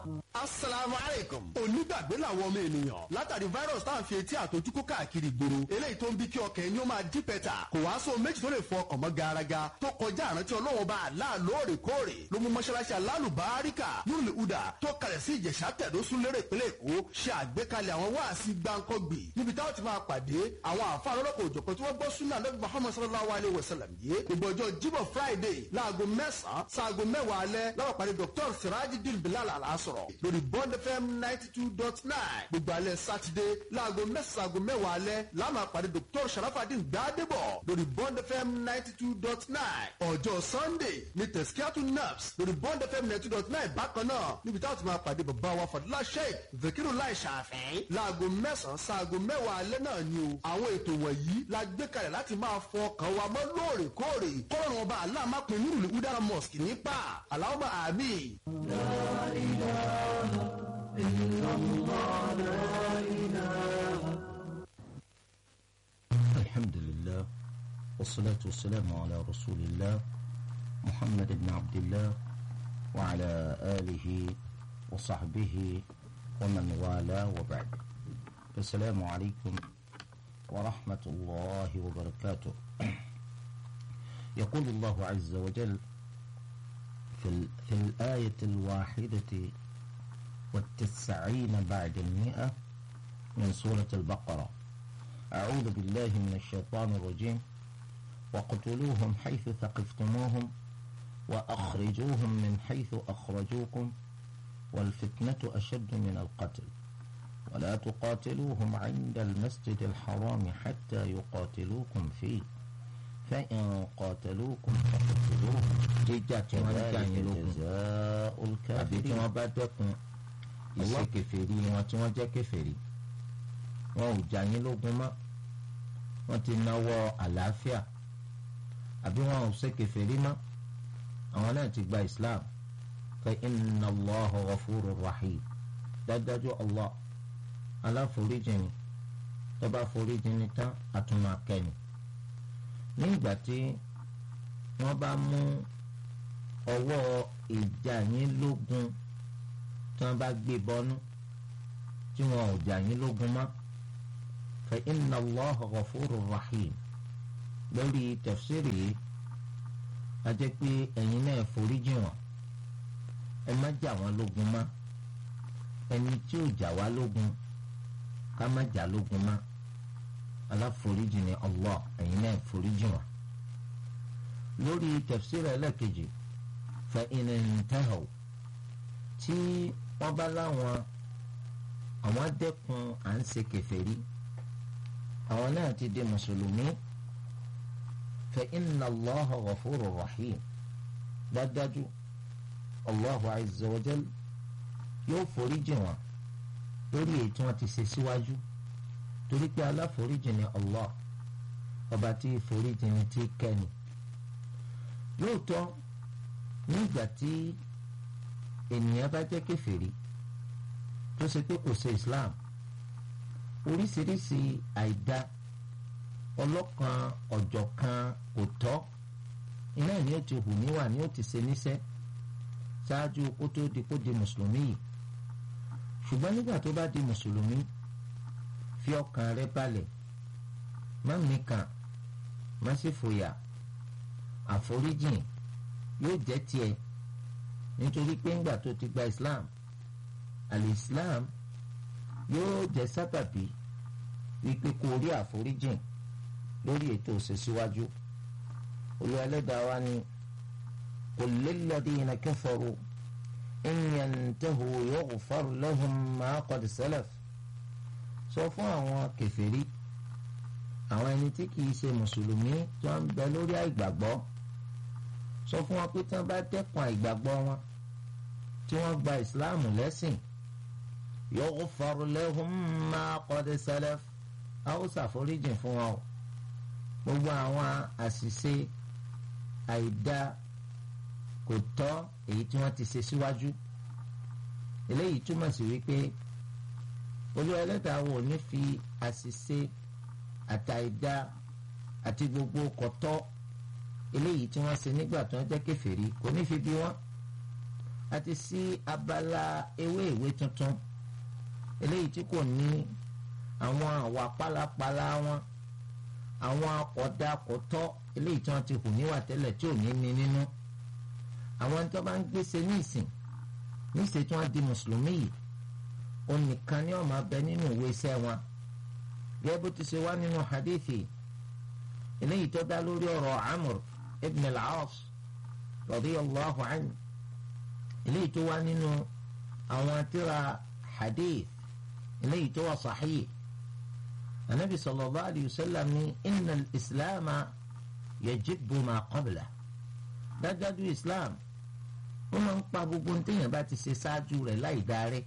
asalaamualeykum. onígbàgbé làwọn ọmọ ènìyàn látàrí virus tá à ń fi etí àtọjúkú káàkiri ìgboro eléyìí tó ń bí kí ọkàn ẹni ó máa dí pẹ́tà kò wá sóhun méjì tó lè fọ ọkàn mọ́ garaga tó kọjá àrántí ọlọ́wọ́n bá àlá lóòrèkóòrè ló mú mọ́ṣáláṣí alálùbáríkà nùlù udà tó kalẹ̀ sí ìjẹ̀ṣà tẹ̀dó súnlérè ìpínlẹ̀ èkó ṣe àgbékalẹ̀ àwọn wáàsí gbáǹkọ́gbì níbi táwọn ti máa pàdé àwọn àfa lọ́lọ́kọ̀ òjọ̀kan tí wọ́n gbọ́ súnà lẹ́bi muhammed sallallahu alayhi wa sallam yìí gbogbo ọjọ́ jíbọ̀ friday láago mẹ́sàn-án sáago mẹ́wàá alẹ́ láwọn pàdé dr sirajidin bilal alasọ̀rọ̀ lórí bond fm ninety two dot nine gbogbo alẹ́ sátidé láago mẹ́sàn-án sáago mẹ́wàá alẹ́ láwọn pàdé dr sharafadin gbadebo lórí bond fm ninety two dot nine ọjọ́ sunday ní tẹ̀síkíátù naps lórí bond fm ninety two dot nine bákan náà níbi táwọn ti máa pàdé bàbá wa fadúlá sheikh zakiru lai ṣàfẹ́ láago mẹ́sàn-án sáago mẹ́wàá alẹ́ náà ni o àwọn ètò wọ̀nyí la gbé kalẹ̀ láti máa fọ ọkàn wa mọ́ lóòrèkóòrè kọ́rọ̀ ọba aláàmápin nírùlé udara mosque nípa aláwọ̀ àmì. الحمد لله والصلاة والسلام على رسول الله محمد بن عبد الله وعلى آله وصحبه ومن والاه وبعد السلام عليكم ورحمة الله وبركاته يقول الله عز وجل في, ال- في الآية الواحدة والتسعين بعد المئة من سورة البقرة أعوذ بالله من الشيطان الرجيم وقتلوهم حيث ثقفتموهم وأخرجوهم من حيث أخرجوكم والفتنة أشد من القتل ولا تقاتلوهم عند المسجد الحرام حتى يقاتلوكم فيه فإن قاتلوكم فقتلوهم jíjà tí wọ́n ń jà كذلك yín lógun جزاء àbí tí الكافرين wọ́n bá dẹ́kun ìṣe kèfèrí wọn tí wọ́n jẹ́ kèfèrí wọn ò jà yín lógun mọ́ wọ́n ti náwó àlàáfíà àbí wọn ò ṣe kèfèrí mọ́ àwọn náà ti gba Islam fa inna Allaha ghafurur rahim dájúdájú Allah aláforíjìn ni tó bá foríjìn ni tán àtúmọ̀ akẹ́ni ní ìgbà tí wọ́n bá mú ọwọ́ ìjà yín lógun tí wọ́n bá gbé bọ́nú tí wọn ò jà yín lógun mọ́ fa inna Allaha ghafurur rahim lórí tafsiri yìí a jẹ́ pé ẹ̀yin náà foríjì wọ́n ẹ má jà wọ́n lógun mọ́ ẹni tí ò jà wá lógun ká má jà lógun mọ́ aláforíjì ni Allah ẹ̀yin náà foríjì wọ́n lórí tafsiri ẹlẹ́kejì fa in intahaw tí wọ́n bá láwọn àwọn dẹ́kun à ń ṣe kèfèrí àwọn náà ti di mùsùlùmí fa inna Allaha ghafurur rahim dájú Allahu azza wa jal yóò foríjì wọn lórí èyí tí wọ́n ti ṣe síwájú torí pé aláforíjì ni Allah ọba tí foríjì ni tí kẹ́ni lóòótọ́ nígbà tí ènìyàn bá jẹ́ kèfèrí tó ṣe pé kò ṣe Islam oríṣiríṣi àìdá ọlọ́kan ọ̀jọ̀kan kò tọ́ iná ni ó ti hù níwà ni ó ti ṣe níṣẹ́ ṣáájú kó tó di kó di mùsùlùmí yìí ṣùgbọ́n nígbà tó bá di mùsùlùmí fi ọkàn rẹ balẹ̀ má mikàn má sì fòyà àforíjìn yóò jẹ́ tiẹ̀ nítorí pé ńgbà tó ti gba Islam al-Islam yóò jẹ́ sábàbí wípé kó rí àforíjìn lórí ètò òṣèṣíwájú Olúwa Ẹlẹ́dàá wa ni qul lilladhina kafaru in yantahu yughfar lahum ma qad salaf sọ fún àwọn kèfèrí àwọn ẹni tí kìí ṣe mùsùlùmí tó ń bẹ lórí àìgbàgbọ́ sọ fún wọn pé tí wọ́n bá dẹ́kun àìgbàgbọ́ wọn tí wọ́n gba ìsìláàmù lẹ́sìn yughfar lahum ma qad salaf a ó ṣàforíjìn fún wọn o gbogbo àwọn àṣìṣe àìdá kò tọ́ èyí tí wọ́n ti ṣe síwájú eléyìí túmọ̀ sí wípé Olúwa Ẹlẹ́dàá wò ní fi àṣìṣe àtàìdá àti gbogbo kọ̀tọ́ eléyìí tí wọ́n ṣe nígbà tí wọ́n jẹ́ kèfèrí kò ní fi bí wọ́n àti sí abala ewé ìwé tuntun eléyìí tí kò ní àwọn àwà pálapàla wọn àwọn akọ̀dàkọ̀tọ́ eléyìí tí wọ́n ti hù níwà tẹ́lẹ̀ tí ò ní ní nínú àwọn tó bá ń gbèsè ní ìsìn níṣẹ́ tí wọ́n di mùsùlùmí yìí òun nìkan ni wọ́n máa bẹ nínú ìwé iṣẹ́ wọn gẹ́gẹ́ bó ti ṣe wá nínú hadithi eléyìí tó dá lórí ọ̀rọ̀ amr ibn al-aas radiyallahu anhu eléyìí tó wá nínú àwọn tíra hadith eléyìí tó wà sahih anabi sallallahu alayhi wa sallam ní inna al-islam yajibu ma qabla dájájú islam ó máa ń pa gbogbo ní téèyàn bá ti ṣe ṣáájú rẹ̀ láì darí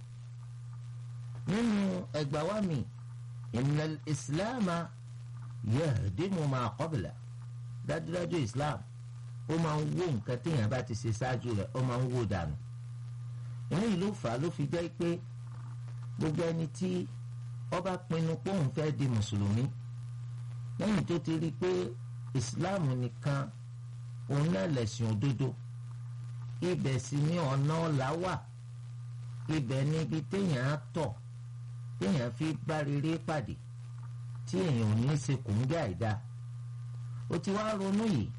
nínú ẹgbàá wa mi inna al-islam yahdimu ma qabla dájúdájú islam ó máa ń wó nǹkan téèyàn bá ti ṣe ṣáájú rẹ̀ ó máa ń wó dànù eléyìí ló fà á ló fi jẹ́ pé gbogbo ẹni tí ó bá pinnu pé òun fẹ́ di mùsùlùmí lẹ́yìn tó ti rí i pé islam nìkan òun náà lẹ̀sìn òdodo ibẹ̀ sì ni ọ̀nà ọ̀la wà ibẹ̀ níbi téèyàn á tọ̀ téèyàn fi bá rere pàdé tí èèyàn ò ní í ṣe kòńgẹ́ àìda ó ti wá ronú yìí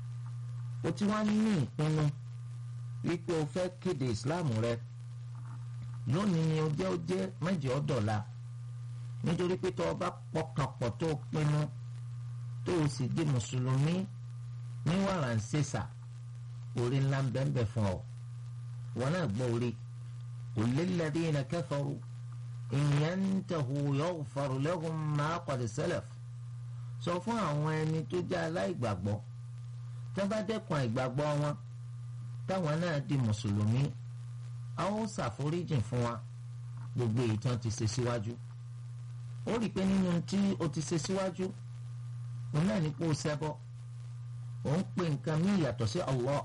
ó ti wá ní ìpinnu wípé o fẹ́ kéde ìsìláàmù rẹ lónìí ni o jẹ́ o jẹ́ mẹ́jọ ọ̀dọ̀la nítorí pé tó o bá pọkànpọ̀ tó o pinnu tó o sì di mùsùlùmí ní wàrà ń ṣèṣà orí ńlá ń bẹ́ẹ̀ fún ọ wọn náà gbọ́ orí qul lilladhina kafaru in yantahu yaghfar lahum ma qad salaf sọ fún àwọn ẹni tó jẹ́ aláìgbàgbọ́ tó bá dẹ́kun àìgbàgbọ́ wọn táwọn náà di mùsùlùmí a ó ṣàforíjìn fún wa gbogbo èyí tí wọ́n ti ṣe síwájú ó rí i pé nínú tí o ti ṣe síwájú òun náà ní kó o ṣẹbọ òun pe nǹkan mí ìyàtọ̀ sí Allah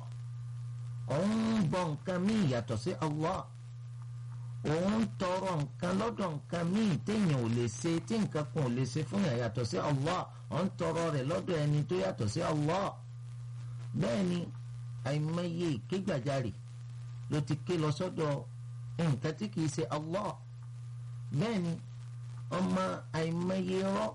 òun bọ nǹkan mí ìyàtọ̀ sí Allah òun tọrọ nǹkan lọ́dọ̀ nǹkan míì téèyàn ò lè ṣe tí nǹkan kan ò lè ṣe fún yàn yàtọ̀ sí Allah òun tọrọ rẹ̀ lọ́dọ̀ ẹni tó yàtọ̀ sí Allah bẹ́ẹ̀ ni àìmọye ìkégbàjarè ló ti ké lọ sọ́dọ̀ nǹkan tí kìí ṣe Allah bẹ́ẹ̀ ni ọmọ àìmọye rọ́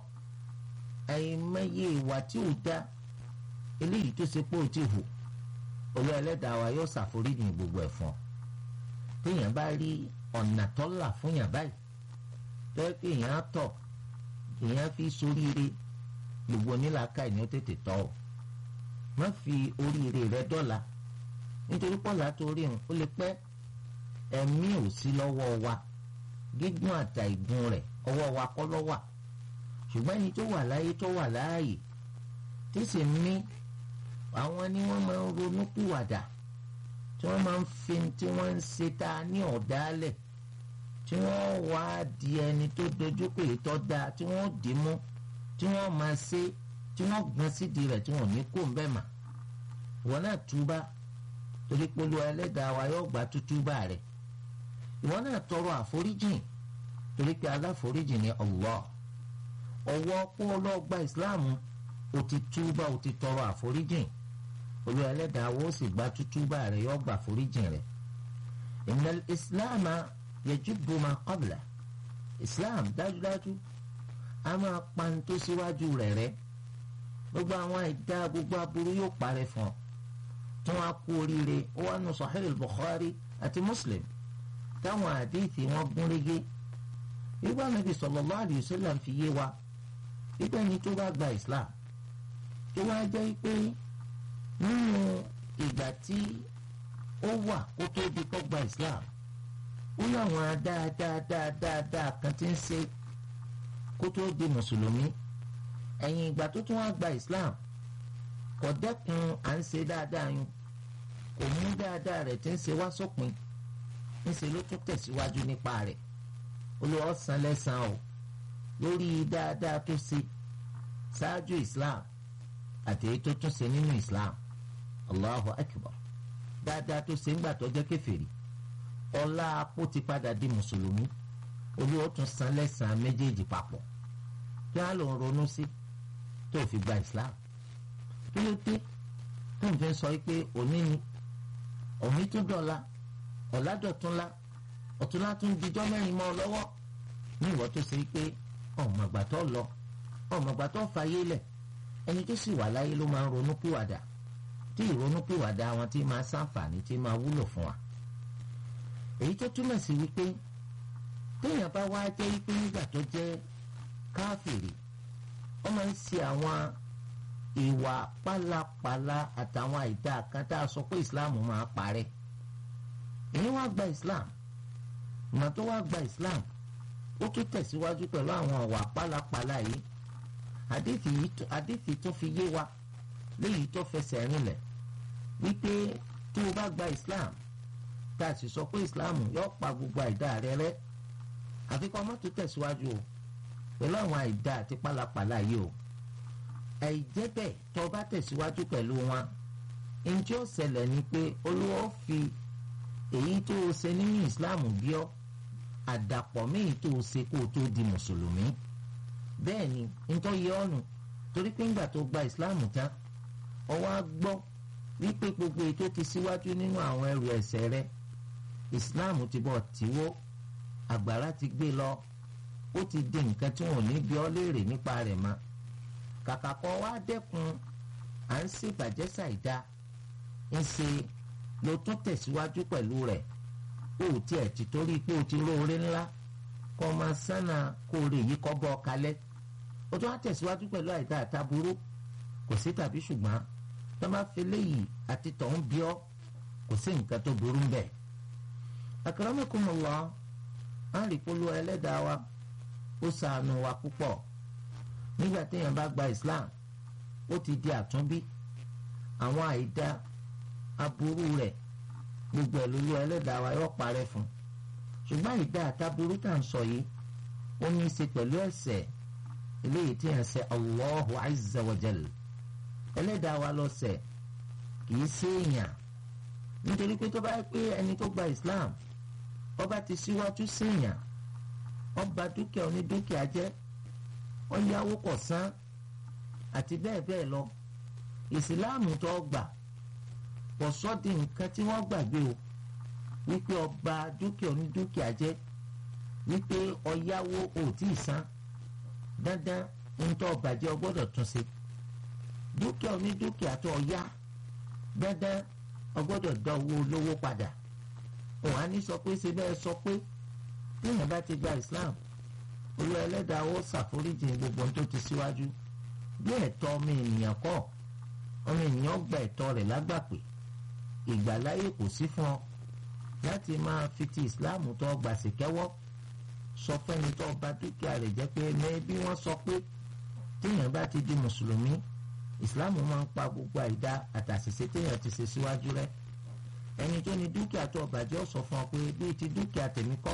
àìmọye ìwà tí ò dá eléyìí tó ṣe pé ó ti hù olú ẹlẹ́dàá wa yóò ṣàforíjì gbogbo ẹ̀ fún ọ téèyàn bá rí ọ̀nà tó là fún yàn báyìí tó yẹ pé èèyàn á tọ̀ èèyàn fi soríire gbogbo onílàákà ni ó tètè tọ́ ọ má fi oríire rẹ dọ́là nítorí pọ́lá tó rí òun ó lè pẹ́ ẹ̀mí ò sí lọ́wọ́ wa gígùn àtà ìgùn rẹ̀ ọwọ́ wa kọ́ ló wà ṣùgbọ́n ẹni tó wà láyé tó wà láàyè tí sì mí àwọn ni wọ́n máa ń ronú kúwàdà tí wọ́n máa ń fi tí wọ́n ń ṣe ta ní ọ̀dálẹ̀ tí wọ́n wá di ẹni tó dojú pé tó dáa tí wọ́n dì mú tí wọ́n máa ṣe tí wọ́n gbọ́n sídìí rẹ̀ tí wọ́n ní kó ń bẹ̀ mà ìwọ náà túbá torí polo ẹlẹ́dàá wa yóò gba tútúbà rẹ̀ ìwọ náà tọrọ àforíjìn torí pé aláforíjìn ni Allah ọwọ́ pọ́ọ́lọ́ gba ìsìláàmù ó ti túbà ó ti tọrọ àforíjìn olú ẹlẹ́dàá wo sì gba tútúbà rẹ̀ yóò gba àforíjìn rẹ̀ innal ìsìláàmà yajibu ma qabla ìsìláàm dájúdájú a máa pa ní tó síwájú rẹ̀ rẹ́ gbogbo àwọn ìdá gbogbo aburú yóò parẹ́ fún ọ tí wọ́n á kú oríire ó wà nù Sahih Bukhari àti Muslim táwọn àdéhìí wọn gún régé nígbà Nábì sallallahu alayhi wa sallam fi yé wa wípé ẹni tó bá gba Islam tó wá jẹ́ pé nínú ìgbà tí ó wà kó tó di kó gba Islam ó láwọn dáadáadáadáa kan tí ń ṣe kó tó di mùsùlùmí ẹ̀yìn ìgbà tó tún wá gba Islam kò dẹ́kun à ń ṣe dáadáa yun kò mú dáadáa rẹ̀ tí ń ṣe wá sópin ńṣe ló tún tẹ̀síwájú nípa rẹ̀ Olúwa san lẹ́san o lórí dáadáa tó ṣe ṣáájú Islam àti èyí tó tún ṣe nínú Islam Allahu Akbar dáadáa tó ṣe ńgbà tó jẹ́ kèfèrí ọlá apó ti padà di mùsùlùmí Olúwa tún san lẹ́san méjèèjì papọ̀ kí wọ́n lọ ronú sí tó fi gba Islam kí ló dé tó ń fi sọ pé òní ni òní tó dọ̀la ọ̀làdọ̀túnlá ọ̀túnlá tún dijọ́ mẹ́rin mọ́ ọ lọ́wọ́ ní ìwọ tó ṣe pé ọ̀mọ̀gbà tó lọ ọ̀mọ̀gbà tó fàyè lẹ̀ ẹni tó sì wà láyé ló máa ń ronú pìwàdà tí ìrònú pìwàdà wọn tí máa ṣàǹfààní tí máa wúlò fún wa èyí tó túmọ̀ sí wípé téèyàn bá wá jẹ́ wípé nígbà tó jẹ́ káfìrí wọ́n máa ń ṣe àwọn ìwà pálapàla àtàwọn àìdá kan tá a sọ pé islam máa parẹ́ èyí wá gba islam ìmọ̀ tó wá gba islam ó tún tẹ̀síwájú pẹ̀lú àwọn ọ̀wà pálapàla yìí àdìfì tó fi yé wa léyìí tó fẹsẹ̀ rinlẹ̀ wípé tí o bá gba islam tá a sì sọ pé islam yóò pa gbogbo àìdá rẹ rẹ́ àfi kọ́ mọ́tò tẹ̀síwájú o pẹ̀lú àwọn àìdá àti pálapàla yìí o àìjẹ́ bẹ́ẹ̀ tó bá tẹ̀síwájú pẹ̀lú wọn njẹ́ ó ṣẹlẹ̀ ni pé olúwa fi èyí tó o ṣe nínú ìsìláàmù bí ọ́ àdàpọ̀ méyìí tó o ṣe kó o tó di mùsùlùmí bẹ́ẹ̀ ni ntọ́ yẹ ọ́nù torí pé ńgbà tó gba ìsìláàmù tán ọwọ́ á gbọ́ wípé gbogbo ètò ti síwájú nínú àwọn ẹrù ẹ̀ṣẹ̀ rẹ ìsìláàmù ti bọ̀ tíwó àgbàrá ti gbé lọ ó ti di nǹkan tí wọn ò ní bí ọ́ léèrè nípa rẹ̀ mọ́ kàkà kan wá dẹ́kun à ń ṣèbàjẹ́ ṣàìdá ń ṣe ló tún tẹ̀síwájú pẹ̀lú rẹ̀ ó tiẹ̀ ti torí pé o ti róore ńlá kó o máa sánà kó o rè yí kọ́ bọ́ ọ kalẹ̀ o tún wá tẹ̀síwájú pẹ̀lú àìdá àtàbúrú kò sí tàbí ṣùgbọ́n tó bá fi léyìí àti tọ̀hún bí ọ́ kò sí nǹkan tó burú bẹ́ẹ̀. akramakumullah á rí polówó ẹlẹ́dàá wa ó ṣàánú wa púpọ̀ nígbà téèyàn bá gba islam ó ti di àtúnbí àwọn àìdá aburú rẹ̀ gbogbo ẹ̀ lólu ẹlẹ́dàá wa yóò parẹ́ fún ṣùgbọ́n àìdá àtàburú tá à ń sọ yìí ó ní í ṣe pẹ̀lú ẹ̀ṣẹ̀ eléyìí tí yẹn ṣe Allahu azza wa jal ẹlẹ́dàá wa ló ṣẹ̀ kìí ṣe èèyàn nítorí pé tó bá yẹ pé ẹni tó gba islam ó bá ti síwájú sí èèyàn ó bà dúkìá onídúkìá jẹ́ wọ́n yáwó kọ̀ san àti bẹ́ẹ̀ bẹ́ẹ̀ lọ ìsìláàmù tó gbà kò sọ́ di nǹkan tí wọ́n gbàgbé o wípé ọba dúkìá onídúkìá jẹ́ wípé ọ̀yáwó ò tí ì san dandan ń tọ́ bàjẹ́ ọ gbọ́dọ̀ tún ṣe dúkìá onídúkìá tó ọ̀yá dandan ọ gbọ́dọ̀ dá owó olówó padà òun á ní sọ pé ṣe bẹ́ẹ̀ sọ pé téèyàn bá ti gba Islam olú ẹlẹ́dàá ó ṣàforíjì gbogbo ohun tó ti síwájú bí ẹ̀tọ́ ọmọ ènìyàn kọ́ ọmọ ènìyàn gba ẹ̀tọ́ rẹ̀ lágbàpè ìgbàláyè kò sí fún ọ láti máa fi ti Islam tó gbà sí kẹ́wọ́ sọ fẹ́ni tó bà dúkìá rẹ̀ jẹ́ pé mẹ́bí wọ́n sọ pé téèyàn bá ti di mùsùlùmí Islam máa ń pa gbogbo àìdá àtàṣìṣe téèyàn ti ṣe síwájú rẹ̀ ẹni tó ní dúkìá tó bàjẹ́ ó sọ fún ọ pé bíi ti dúkìá tèmi kọ́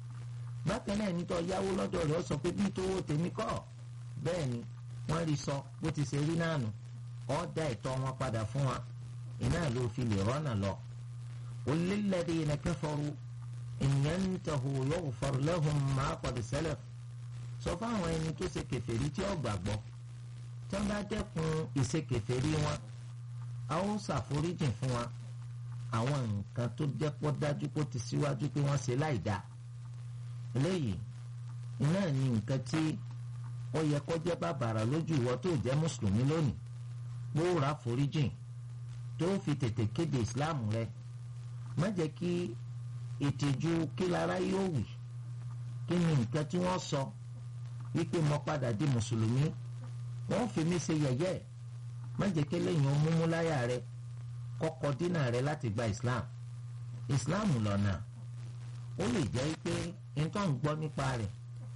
bákan náà ẹni tó yáwó lọ́dọ̀ rẹ̀ ó sọ pé bíi tówó tèmi kọ́ bẹ́ẹ̀ ni wọ́n rí sọ bó ti ṣe rí náà nù ọ́ dá ẹ̀tọ́ wọn padà fún wa iná ló fi lè rọ́nà lọ. lilladhina kafaru in yantahu yughfar lahum ma qad salaf sọ fáwọn ẹni tó ṣe kèfèrí tí ó gbàgbọ́ tí wọ́n bá dẹ́kun ìṣe kèfèrí wọn a ó ṣàforíjìn fún wa àwọn nǹkan tó jẹ́pọ̀ dájú kó ti síwájú pé wọ́n ṣe láì dáa eléyìí iná ní nǹkan tí ó yẹ kó jẹ́ bàbàrà lójú ìwọ tó jẹ́ mùsùlùmí lónìí gbóòrà foríjìn tó fi tètè kéde ìsìláàmù rẹ má jẹ́ kí ìtìjú kí lára yóò wì kí ni nǹkan tí wọ́n sọ wípé mo padà di mùsùlùmí wọ́n fi mí ṣe yẹ̀yẹ́ má jẹ́ kí lẹ́yìn múmú láyà rẹ kọ́kọ́ dínà rẹ láti gba islam islam lọ́nà ó lè jẹ́ pé nǹkan ń gbọ́ nípa rẹ̀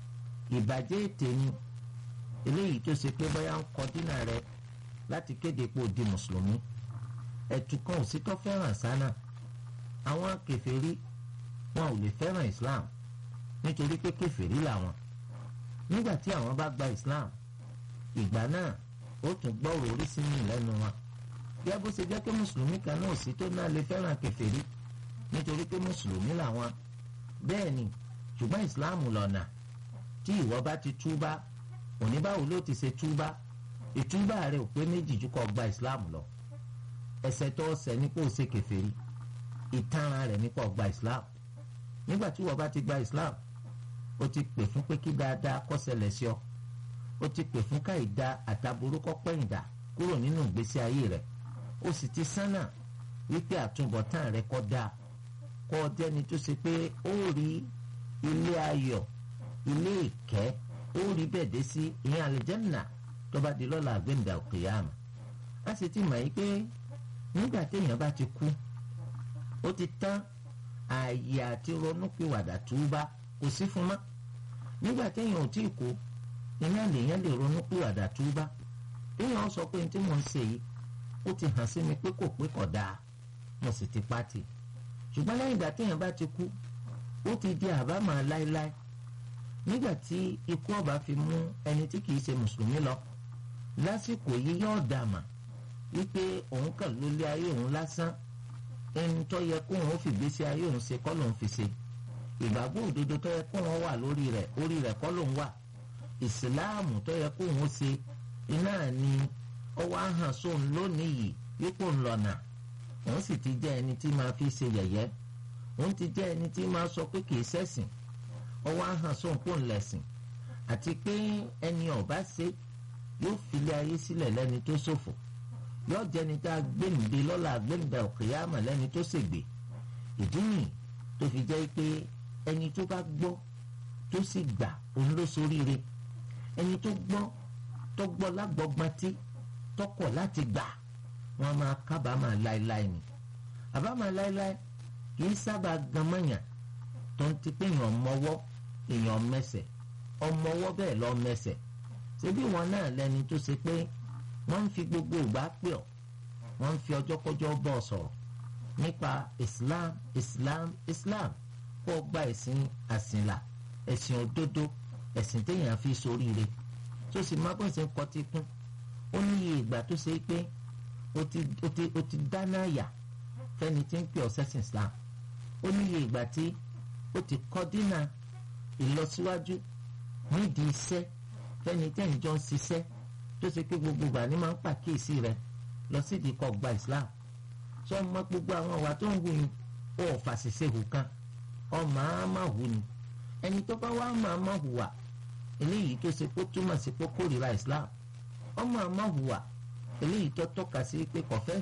ìbàjẹ́ ètè ni eléyìí tó ṣe pé bóyá ń kọ dínà rẹ láti kéde pé ó di mùsùlùmí ẹ̀tù kan ò sí tó fẹ́ràn sánà àwọn kèfèrí wọn ò lè fẹ́ràn islam nítorí pé kèfèrí làwọn nígbà tí àwọn bá gba islam ìgbà náà ó tún gbọ́rọ̀ oríṣi mi lẹ́nu wọn bí bó ṣe jẹ́ pé mùsùlùmí kan náà sí tó náà lè fẹ́ràn kèfèrí nítorí pé mùsùlùmí làwọn bẹ́ẹ̀ ni ṣùgbọ́n ìsìláàmù lọ́nà tí ìwọ bá ti túbá òní báwo ló ti ṣe túbá ìtúbà rẹ ò pé méjì jù kọ́ gba ìsìláàmù lọ ẹ̀ṣẹ̀ tó ṣẹ̀ ní kó o ṣe kèfèrí ìtanràn rẹ̀ nípa ọgbà islam nígbà tí wọ́n bá ti gba islam ó ti pè fún pé kí dáadáa kó ṣẹlẹ̀ sí ọ ó ti pè fún káìda àtàbúrú kó pẹ̀yìndà kúrò nínú ìgbésí ayé rẹ̀ ó sì ti sánà wípé àtúbọ̀tán rẹ̀ kó dáa kó jẹ́ni tó ṣe pé ó rí ilé ayọ̀ ilé ìkẹ́ ó rí bẹ́ẹ̀ dé sí ìyẹn àlìjẹ́nà tó bá di lọ́la àgbẹ̀ǹdà òkèèyàn a sì ti mọ̀ yí pé nígbà téèyàn bá ti kú ó ti tán ààyè àti ronúpìwàdà túbá kò sí fún mọ́ nígbà téèyàn ò tí ì kú ìyẹn lèèyàn lè ronúpìwàdà túbá téèyàn sọ pé tí mò ń ṣe yìí ó ti hàn sí mi pé kò pé kò dáa mo sì ti pátì ṣùgbọ́n lẹ́yìn ìgbà téèyàn bá ti kú ó ti di àbámọ̀ láéláé nígbà tí ikú ọba fi mú ẹni tí kìí ṣe mùsùlùmí lọ lásìkò yìí yóò dàmà wípé òun kàn ló lé ayé òun lásán ẹni tó yẹ kó òun fìgbésí ayé òun ṣe kọ́ lòun fi ṣe ìgbàgbọ́ òdodo tó yẹ kó òun wà lórí rẹ̀ orí rẹ̀ kọ́ lòun wà ìsìláàmù tó yẹ kó òun ṣe iná ni ọwọ́ ahàn sóun lónìí yìí wípé òun lọ́nà òun sì ti jẹ́ ẹni tí máa fi ṣe yẹ̀yẹ́ òun ti jẹ́ ẹni tí máa sọ pé kì í ṣẹ̀sìn ọwọ́ ahàn sóun kò ń lẹ̀sìn àti pé ẹni ọ̀bá ṣe yóò filé ayé sílẹ̀ lẹ́ni tó ṣòfò yóò jẹni tá a gbẹ̀ǹde lọ́la gbẹ̀ǹda òkèèyàmà lẹ́ni tó ṣègbè ìdí nìyí tó fi jẹ́ pé ẹni tó bá gbọ́ tó sì gbà òun ló soríire ẹni tó gbọ́ tó gbọ́ lágbọ́gbọ́ntì tọkọ̀ láti gbà wọ́n máa kábàámà láéláé ni àbámà láéláé kì í sábà gan mọ́yàn tó ń ti pé èèyàn mọ́wọ́ èèyàn mẹsẹ̀ ọmọwọ́ bẹ́ẹ̀ lọ mẹsẹ̀ ṣebí wọn náà lẹni tó ṣe pé wọ́n ń fi gbogbo ìgbà pè ọ́ wọ́n ń fi ọjọ́kọ́jọ́ bọ̀ sọ̀rọ̀ nípa Islam Islam Islam kó o gba ẹ̀sìn àsìnlà ẹ̀sìn òdodo ẹ̀sìn téèyàn fi soríire tó sì má bọ́ sí ń kọtí kún ó ní iye ìgbà tó ṣe pé o ti o ti o ti dáná yà fẹ́ni tí ń pè ọ́ sẹ́sìn Islam ó ní iye ìgbà tí ó ti kọ́ dínà ìlọsíwájú nídìí iṣẹ́ fẹ́ni tẹ́yìn jọ ń ṣiṣẹ́ tó ṣe pé gbogbo ìgbà ni máa ń pàkíyèsí rẹ lọ sídìí kọ́ gba Islam sọ ma gbogbo àwọn ọ̀wà tó ń wù ní ó fàṣìṣe hù kan ọmọ á má hù ni ẹni tó bá wá máa má hùwà eléyìí tó ṣe kó túmọ̀ sí pé kórìíra Islam ọmọ á má hùwà eléyìí tó tọ́ka sí pé kò fẹ́